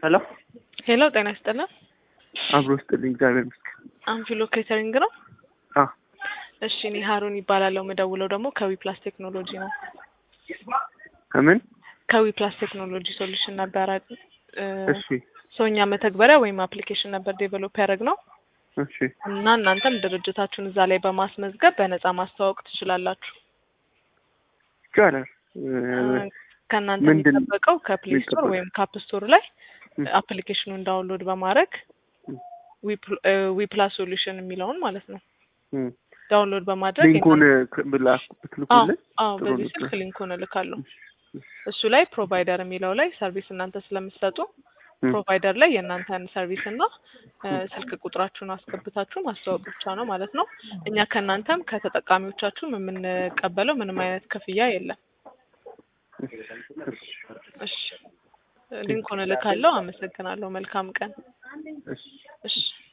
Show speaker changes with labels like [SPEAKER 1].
[SPEAKER 1] ሄሎ
[SPEAKER 2] ሄሎ ጤና ይስጥልን።
[SPEAKER 1] አብሮ ስጥልኝ። እግዚአብሔር ይመስገን።
[SPEAKER 2] አንፊሎ ኬተሪንግ ነው።
[SPEAKER 1] አ
[SPEAKER 2] እሺ እኔ ሀሩን ይባላለሁ። የምደውለው ደግሞ ከዊ ፕላስ ቴክኖሎጂ ነው።
[SPEAKER 1] ከምን?
[SPEAKER 2] ከዊ ፕላስ ቴክኖሎጂ ሶሉሽን ነበረ እ
[SPEAKER 1] እሺ
[SPEAKER 2] ሰውኛ መተግበሪያ ወይም አፕሊኬሽን ነበር ዴቨሎፕ ያደረግ ነው
[SPEAKER 1] እሺ
[SPEAKER 2] እና እናንተም ድርጅታችሁን እዛ ላይ በማስመዝገብ በነፃ ማስተዋወቅ ትችላላችሁ።
[SPEAKER 1] ይቻላል።
[SPEAKER 2] እ ከእናንተ
[SPEAKER 1] ምንድን-
[SPEAKER 2] የሚጠበቀው ከፕሌይ ስቶር
[SPEAKER 1] የሚጠበቀው?
[SPEAKER 2] ወይም ካፕ ስቶር ላይ
[SPEAKER 1] ም።
[SPEAKER 2] አፕሊኬሽኑን ዳውንሎድ በማድረግ
[SPEAKER 1] ም።
[SPEAKER 2] ዊ ፕላስ ሶሉሽን የሚለውን ማለት ነው
[SPEAKER 1] እም።
[SPEAKER 2] ዳውንሎድ በማድረግ
[SPEAKER 1] ሊንኩን ክ- ብላ-
[SPEAKER 2] አዎ
[SPEAKER 1] ብትልኩልን
[SPEAKER 2] አዎ
[SPEAKER 1] ጥሩ
[SPEAKER 2] በዚህ
[SPEAKER 1] ነበር።
[SPEAKER 2] ስልክ ሊንኩን እልካለሁ። እሱ ላይ ፕሮቫይደር የሚለው ላይ ሰርቪስ እናንተ ስለምትሰጡ
[SPEAKER 1] እም።
[SPEAKER 2] ፕሮቫይደር ላይ የእናንተን ሰርቪስ እና እ ስልክ ቁጥራችሁን አስገብታችሁ ማስተዋወቅ ብቻ ነው ማለት ነው። እኛ ከእናንተም ከተጠቃሚዎቻችሁም የምንቀበለው ምንም አይነት ክፍያ የለም።
[SPEAKER 1] እሺ እሺ
[SPEAKER 2] እሺ ሊንኩን እልካለሁ። አመሰግናለሁ። መልካም ቀን።
[SPEAKER 1] እሺ
[SPEAKER 2] እሺ